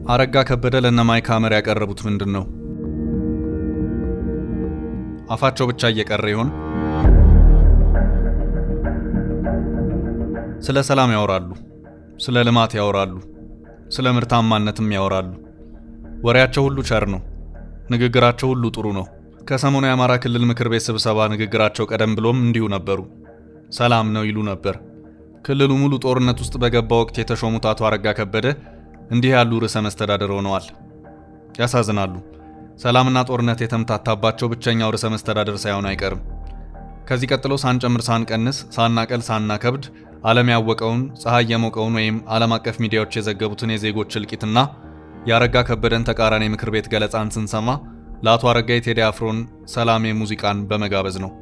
አረጋ ከበደ ለነ ማይክ ሐመር ያቀረቡት ምንድን ነው? አፋቸው ብቻ እየቀረ ይሆን? ስለ ሰላም ያወራሉ፣ ስለ ልማት ያወራሉ፣ ስለ ምርታማነትም ያወራሉ። ወሬያቸው ሁሉ ቸር ነው፣ ንግግራቸው ሁሉ ጥሩ ነው። ከሰሞኑ የአማራ ክልል ምክር ቤት ስብሰባ ንግግራቸው ቀደም ብሎም እንዲሁ ነበሩ። ሰላም ነው ይሉ ነበር። ክልሉ ሙሉ ጦርነት ውስጥ በገባ ወቅት የተሾሙት አቶ አረጋ ከበደ እንዲህ ያሉ ርዕሰ መስተዳደር ሆነዋል። ያሳዝናሉ። ሰላምና ጦርነት የተምታታባቸው ብቸኛው ርዕሰ መስተዳደር ሳይሆን አይቀርም። ከዚህ ቀጥሎ ሳንጨምር ሳንቀንስ፣ ሳናቀል ሳናከብድ ዓለም ያወቀውን ፀሐይ የሞቀውን ወይም ዓለም አቀፍ ሚዲያዎች የዘገቡትን የዜጎች እልቂትና የአረጋ ከበደን ተቃራኒ ምክር ቤት ገለጻን ስንሰማ ለአቶ አረጋ የቴዲ አፍሮን ሰላሜ ሙዚቃን በመጋበዝ ነው።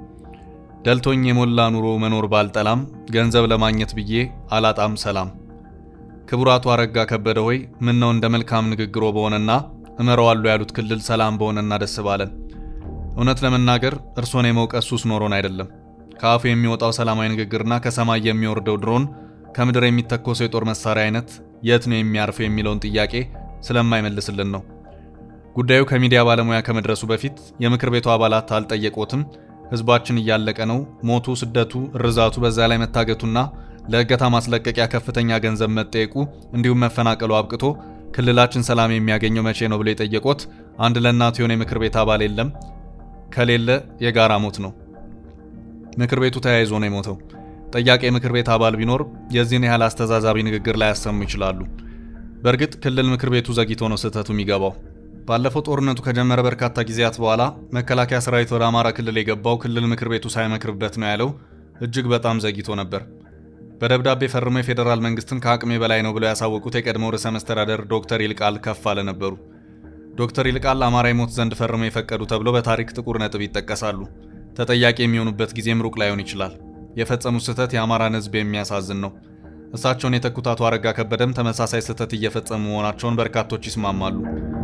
ደልቶኝ የሞላ ኑሮ መኖር ባልጠላም ገንዘብ ለማግኘት ብዬ አላጣም ሰላም። ክቡር አቶ አረጋ ከበደ ሆይ ምን ነው እንደ መልካም ንግግሮ በሆነና እመረዋለሁ ያሉት ክልል ሰላም በሆነና ደስ ባለን። እውነት ለመናገር እርሶን የመውቀስ ሱስ ኖሮን አይደለም። ከአፉ የሚወጣው ሰላማዊ ንግግርና ከሰማይ የሚወርደው ድሮን ከምድር የሚተኮሰው የጦር መሳሪያ አይነት የት ነው የሚያርፈው የሚለውን ጥያቄ ስለማይመልስልን ነው። ጉዳዩ ከሚዲያ ባለሙያ ከመድረሱ በፊት የምክር ቤቱ አባላት አልጠየቆትም። ህዝባችን እያለቀ ነው፣ ሞቱ፣ ስደቱ፣ እርዛቱ፣ በዛ ላይ መታገቱና ለእገታ ማስለቀቂያ ከፍተኛ ገንዘብ መጠየቁ እንዲሁም መፈናቀሉ አብቅቶ ክልላችን ሰላም የሚያገኘው መቼ ነው ብሎ የጠየቆት አንድ ለእናቱ የሆነ የምክር ቤት አባል የለም። ከሌለ የጋራ ሞት ነው። ምክር ቤቱ ተያይዞ ነው የሞተው። ጠያቂ የምክር ቤት አባል ቢኖር የዚህን ያህል አስተዛዛቢ ንግግር ላይ ያሰሙ ይችላሉ። በእርግጥ ክልል ምክር ቤቱ ዘግይቶ ነው ስህተቱ የሚገባው። ባለፈው ጦርነቱ ከጀመረ በርካታ ጊዜያት በኋላ መከላከያ ሰራዊት ወደ አማራ ክልል የገባው ክልል ምክር ቤቱ ሳይመክርበት ነው ያለው እጅግ በጣም ዘግይቶ ነበር። በደብዳቤ ፈርመው የፌዴራል መንግስትን ከአቅሜ በላይ ነው ብለው ያሳወቁት የቀድሞው ርዕሰ መስተዳደር ዶክተር ይልቃል ከፋለ ነበሩ። ዶክተር ይልቃል አማራ ይሞት ዘንድ ፈርመው የፈቀዱ ተብሎ በታሪክ ጥቁር ነጥብ ይጠቀሳሉ። ተጠያቂ የሚሆኑበት ጊዜም ሩቅ ላይሆን ይችላል። የፈጸሙት ስህተት የአማራን ሕዝብ የሚያሳዝን ነው። እሳቸውን የተኩት አቶ አረጋ ከበደም ተመሳሳይ ስህተት እየፈጸሙ መሆናቸውን በርካቶች ይስማማሉ።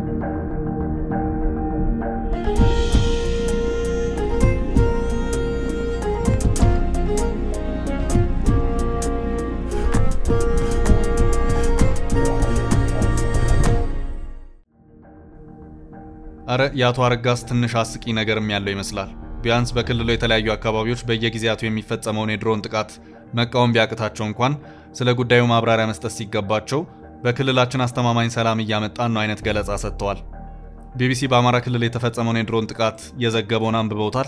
አረ የአቶ አረጋስ ትንሽ አስቂ ነገርም ያለው ይመስላል። ቢያንስ በክልሉ የተለያዩ አካባቢዎች በየጊዜያቱ የሚፈጸመውን የድሮን ጥቃት መቃወም ቢያቅታቸው እንኳን ስለ ጉዳዩ ማብራሪያ መስጠት ሲገባቸው በክልላችን አስተማማኝ ሰላም እያመጣን ነው አይነት ገለጻ ሰጥተዋል። ቢቢሲ በአማራ ክልል የተፈጸመውን የድሮን ጥቃት የዘገበውን አንብበውታል?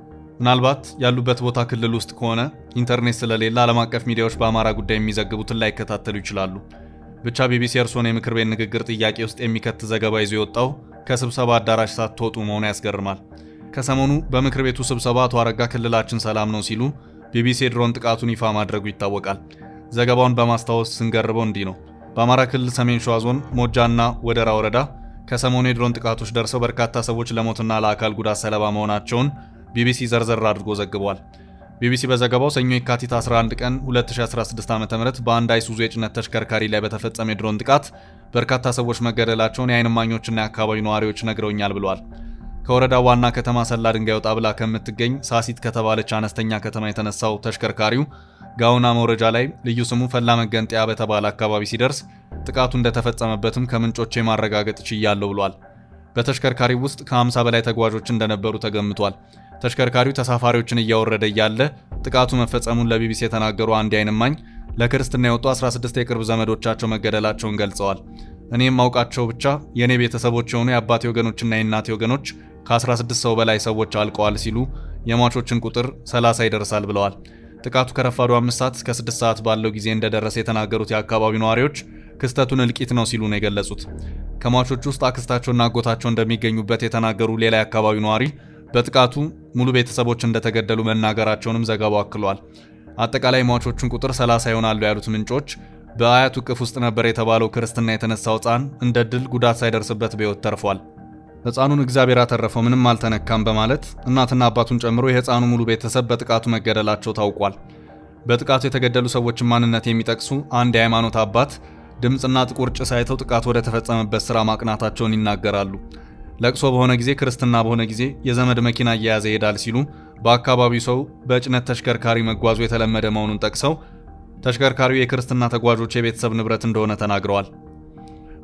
ምናልባት ያሉበት ቦታ ክልል ውስጥ ከሆነ ኢንተርኔት ስለሌለ ዓለም አቀፍ ሚዲያዎች በአማራ ጉዳይ የሚዘግቡትን ላይከታተሉ ይችላሉ። ብቻ ቢቢሲ እርሶን የምክር ቤት ንግግር ጥያቄ ውስጥ የሚከት ዘገባ ይዞ የወጣው ከስብሰባ አዳራሽ ሳትወጡ መሆኑ ያስገርማል። ከሰሞኑ በምክር ቤቱ ስብሰባ አቶ አረጋ ክልላችን ሰላም ነው ሲሉ ቢቢሲ የድሮን ጥቃቱን ይፋ ማድረጉ ይታወቃል። ዘገባውን በማስታወስ ስንገርበው እንዲህ ነው። በአማራ ክልል ሰሜን ሸዋ ዞን ሞጃና ወደራ ወረዳ ከሰሞኑ የድሮን ጥቃቶች ደርሰው በርካታ ሰዎች ለሞትና ለአካል ጉዳት ሰለባ መሆናቸውን ቢቢሲ ዘርዘር አድርጎ ዘግቧል። ቢቢሲ በዘገባው ሰኞ የካቲት 11 ቀን 2016 ዓ.ም በአንድ አይሱዙ የጭነት ተሽከርካሪ ላይ በተፈጸመ የድሮን ጥቃት በርካታ ሰዎች መገደላቸውን የዓይን እማኞችና የአካባቢው ነዋሪዎች ነግረውኛል ብለዋል። ከወረዳው ዋና ከተማ ሰላ ድንጋይ ወጣ ብላ ከምትገኝ ሳሲት ከተባለች አነስተኛ ከተማ የተነሳው ተሽከርካሪው ጋውና መውረጃ ላይ ልዩ ስሙ ፈላ መገንጠያ በተባለ አካባቢ ሲደርስ ጥቃቱ እንደተፈጸመበትም ከምንጮቼ ማረጋገጥ ችያለሁ ብሏል። በተሽከርካሪው ውስጥ ከ50 በላይ ተጓዦች እንደነበሩ ተገምቷል። ተሽከርካሪው ተሳፋሪዎችን እያወረደ እያለ ጥቃቱ መፈጸሙን ለቢቢሲ የተናገሩ አንድ የዓይን እማኝ ለክርስትና የወጡ 16 የቅርብ ዘመዶቻቸው መገደላቸውን ገልጸዋል። እኔም ማውቃቸው ብቻ የእኔ ቤተሰቦች የሆኑ የአባቴ ወገኖችና የእናቴ ወገኖች ከ16 ሰው በላይ ሰዎች አልቀዋል ሲሉ የሟቾችን ቁጥር 30 ይደርሳል ብለዋል። ጥቃቱ ከረፋዱ 5 ሰዓት እስከ 6 ሰዓት ባለው ጊዜ እንደደረሰ የተናገሩት የአካባቢው ነዋሪዎች ክስተቱን እልቂት ነው ሲሉ ነው የገለጹት። ከሟቾች ውስጥ አክስታቸውና አጎታቸው እንደሚገኙበት የተናገሩ ሌላ የአካባቢው ነዋሪ በጥቃቱ ሙሉ ቤተሰቦች እንደተገደሉ መናገራቸውንም ዘገባው አክሏል። አጠቃላይ ሟቾቹን ቁጥር 30 ይሆናሉ ያሉት ምንጮች በአያቱ እቅፍ ውስጥ ነበር የተባለው ክርስትና የተነሳው ሕፃን እንደ ድል ጉዳት ሳይደርስበት በሕይወት ተርፏል። ሕፃኑን እግዚአብሔር አተረፈው ምንም አልተነካም በማለት እናትና አባቱን ጨምሮ የሕፃኑ ሙሉ ቤተሰብ በጥቃቱ መገደላቸው ታውቋል። በጥቃቱ የተገደሉ ሰዎችን ማንነት የሚጠቅሱ አንድ የሃይማኖት አባት ድምፅና ጥቁር ጭስ አይተው ጥቃቱ ወደ ተፈጸመበት ስራ ማቅናታቸውን ይናገራሉ። ለቅሶ በሆነ ጊዜ ክርስትና በሆነ ጊዜ የዘመድ መኪና እየያዘ ይሄዳል ሲሉ በአካባቢው ሰው በጭነት ተሽከርካሪ መጓዙ የተለመደ መሆኑን ጠቅሰው ተሽከርካሪው የክርስትና ተጓዦች የቤተሰብ ንብረት እንደሆነ ተናግረዋል።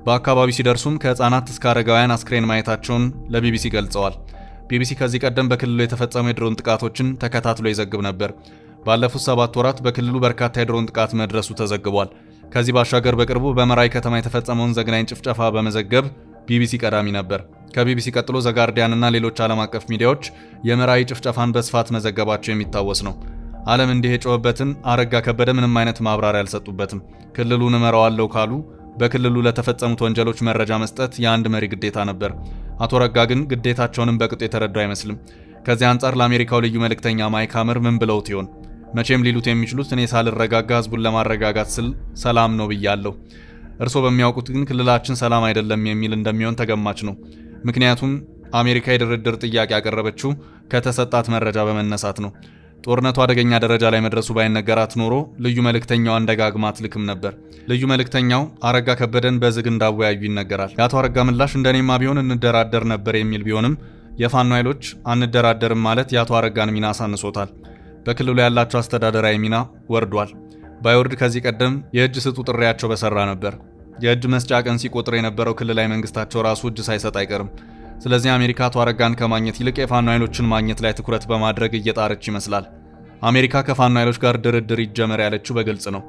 በአካባቢው ሲደርሱም ከህፃናት እስከ አረጋውያን አስክሬን ማየታቸውን ለቢቢሲ ገልጸዋል። ቢቢሲ ከዚህ ቀደም በክልሉ የተፈጸሙ የድሮን ጥቃቶችን ተከታትሎ ይዘግብ ነበር። ባለፉት ሰባት ወራት በክልሉ በርካታ የድሮን ጥቃት መድረሱ ተዘግቧል። ከዚህ ባሻገር በቅርቡ በመራዊ ከተማ የተፈጸመውን ዘግናኝ ጭፍጨፋ በመዘገብ ቢቢሲ ቀዳሚ ነበር። ከቢቢሲ ቀጥሎ ዘጋርዲያን እና ሌሎች ዓለም አቀፍ ሚዲያዎች የመራዊ ጭፍጨፋን በስፋት መዘገባቸው የሚታወስ ነው። ዓለም እንዲህ የጮኸበትን አረጋ ከበደ ምንም አይነት ማብራሪያ አልሰጡበትም። ክልሉን እመራዋለሁ ካሉ በክልሉ ለተፈጸሙት ወንጀሎች መረጃ መስጠት የአንድ መሪ ግዴታ ነበር። አቶ ረጋ ግን ግዴታቸውንም በቅጡ የተረዱ አይመስልም። ከዚህ አንጻር ለአሜሪካው ልዩ መልእክተኛ ማይክ ሀመር ምን ብለውት ይሆን? መቼም ሊሉት የሚችሉት እኔ ሳልረጋጋ ህዝቡን ለማረጋጋት ስል ሰላም ነው ብያለሁ። እርስዎ በሚያውቁት ግን ክልላችን ሰላም አይደለም የሚል እንደሚሆን ተገማች ነው። ምክንያቱም አሜሪካ የድርድር ጥያቄ ያቀረበችው ከተሰጣት መረጃ በመነሳት ነው። ጦርነቱ አደገኛ ደረጃ ላይ መድረሱ ባይነገራት ኖሮ ልዩ መልእክተኛዋን ደጋግማ አትልክም ነበር። ልዩ መልእክተኛው አረጋ ከበደን በዝግ እንዳወያዩ ይነገራል። የአቶ አረጋ ምላሽ እንደኔማ ቢሆን እንደራደር ነበር የሚል ቢሆንም የፋኖ ኃይሎች አንደራደርም ማለት የአቶ አረጋን ሚና አሳንሶታል። በክልሉ ያላቸው አስተዳደራዊ ሚና ወርዷል። ባይወርድ ከዚህ ቀደም የእጅ ስጡ ጥሪያቸው በሰራ ነበር። የእጅ መስጫ ቀን ሲቆጥር የነበረው ክልላዊ መንግስታቸው ራሱ እጅ ሳይሰጥ አይቀርም። ስለዚህ አሜሪካ አቶ አረጋን ከማግኘት ይልቅ የፋኖ ኃይሎችን ማግኘት ላይ ትኩረት በማድረግ እየጣረች ይመስላል። አሜሪካ ከፋኖ ኃይሎች ጋር ድርድር ይጀመር ያለችው በግልጽ ነው።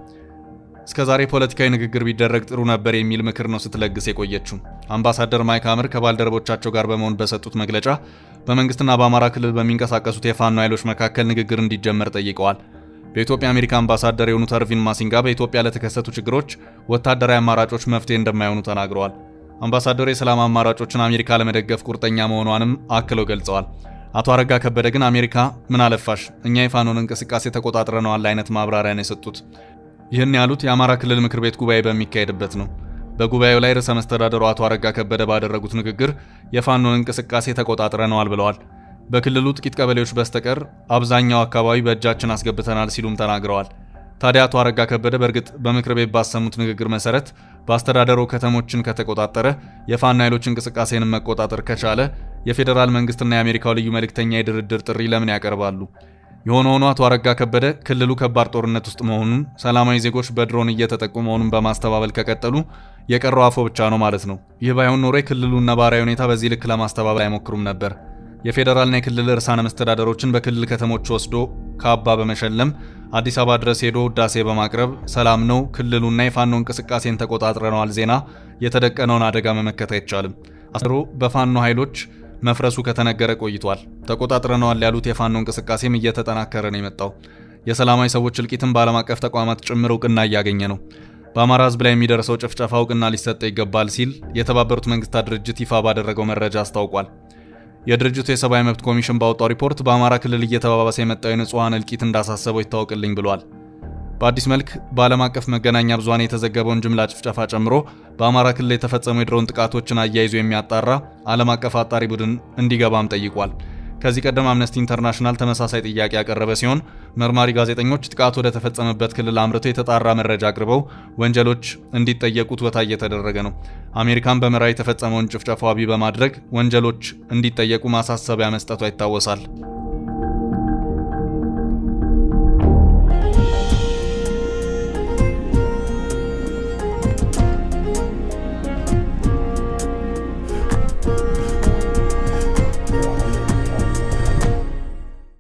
እስከዛሬ ፖለቲካዊ ንግግር ቢደረግ ጥሩ ነበር የሚል ምክር ነው ስትለግስ የቆየችው። አምባሳደር ማይክ ሀመር ከባልደረቦቻቸው ጋር በመሆን በሰጡት መግለጫ በመንግስትና በአማራ ክልል በሚንቀሳቀሱት የፋኖ ኃይሎች መካከል ንግግር እንዲጀመር ጠይቀዋል። በኢትዮጵያ አሜሪካ አምባሳደር የሆኑት አርቪን ማሲንጋ በኢትዮጵያ ለተከሰቱ ችግሮች ወታደራዊ አማራጮች መፍትሄ እንደማይሆኑ ተናግረዋል። አምባሳደሩ የሰላም አማራጮችን አሜሪካ ለመደገፍ ቁርጠኛ መሆኗንም አክለው ገልጸዋል። አቶ አረጋ ከበደ ግን አሜሪካ ምን አለፋሽ እኛ የፋኖን እንቅስቃሴ ተቆጣጥረነዋል አይነት ማብራሪያ ነው የሰጡት። ይህን ያሉት የአማራ ክልል ምክር ቤት ጉባኤ በሚካሄድበት ነው። በጉባኤው ላይ ርዕሰ መስተዳደሩ አቶ አረጋ ከበደ ባደረጉት ንግግር የፋኖን እንቅስቃሴ ተቆጣጥረነዋል ብለዋል። በክልሉ ጥቂት ቀበሌዎች በስተቀር አብዛኛው አካባቢ በእጃችን አስገብተናል ሲሉም ተናግረዋል። ታዲያ አቶ አረጋ ከበደ በእርግጥ በምክር ቤት ባሰሙት ንግግር መሰረት በአስተዳደሩ ከተሞችን ከተቆጣጠረ የፋኖ ኃይሎች እንቅስቃሴንም መቆጣጠር ከቻለ የፌዴራል መንግስትና የአሜሪካው ልዩ መልእክተኛ የድርድር ጥሪ ለምን ያቀርባሉ? የሆነ ሆኖ አቶ አረጋ ከበደ ክልሉ ከባድ ጦርነት ውስጥ መሆኑን፣ ሰላማዊ ዜጎች በድሮን እየተጠቁ መሆኑን በማስተባበል ከቀጠሉ የቀረው አፎ ብቻ ነው ማለት ነው። ይህ ባይሆን ኖሮ የክልሉን ነባራዊ ሁኔታ በዚህ ልክ ለማስተባበል አይሞክሩም ነበር። የፌዴራልና የክልል ርዕሳነ መስተዳደሮችን በክልል ከተሞች ወስዶ ካባ በመሸለም አዲስ አበባ ድረስ ሄዶ ውዳሴ በማቅረብ ሰላም ነው ክልሉና የፋኖ እንቅስቃሴን ተቆጣጥረነዋል ዜና የተደቀነውን አደጋ መመከት አይቻልም። አስሮ በፋኖ ኃይሎች መፍረሱ ከተነገረ ቆይቷል። ተቆጣጥረነዋል ያሉት የፋኖ እንቅስቃሴም እየተጠናከረ ነው የመጣው። የሰላማዊ ሰዎች እልቂትም በዓለም አቀፍ ተቋማት ጭምር እውቅና እያገኘ ነው። በአማራ ሕዝብ ላይ የሚደርሰው ጭፍጨፋ እውቅና ሊሰጠው ይገባል ሲል የተባበሩት መንግስታት ድርጅት ይፋ ባደረገው መረጃ አስታውቋል። የድርጅቱ የሰብአዊ መብት ኮሚሽን ባወጣው ሪፖርት በአማራ ክልል እየተባባሰ የመጣው የንጹሐን እልቂት እንዳሳሰበው ይታወቅልኝ ብሏል። በአዲስ መልክ በዓለም አቀፍ መገናኛ ብዙሃን የተዘገበውን ጅምላ ጭፍጨፋ ጨምሮ በአማራ ክልል የተፈጸሙ የድሮን ጥቃቶችን አያይዞ የሚያጣራ ዓለም አቀፍ አጣሪ ቡድን እንዲገባም ጠይቋል። ከዚህ ቀደም አምነስቲ ኢንተርናሽናል ተመሳሳይ ጥያቄ ያቀረበ ሲሆን መርማሪ ጋዜጠኞች ጥቃቱ ወደ ተፈጸመበት ክልል አምርተው የተጣራ መረጃ አቅርበው ወንጀሎች እንዲጠየቁ ትወታ እየተደረገ ነው። አሜሪካን በመራዊ የተፈጸመውን ጭፍጨፋ ዋቢ በማድረግ ወንጀሎች እንዲጠየቁ ማሳሰቢያ መስጠቷ ይታወሳል።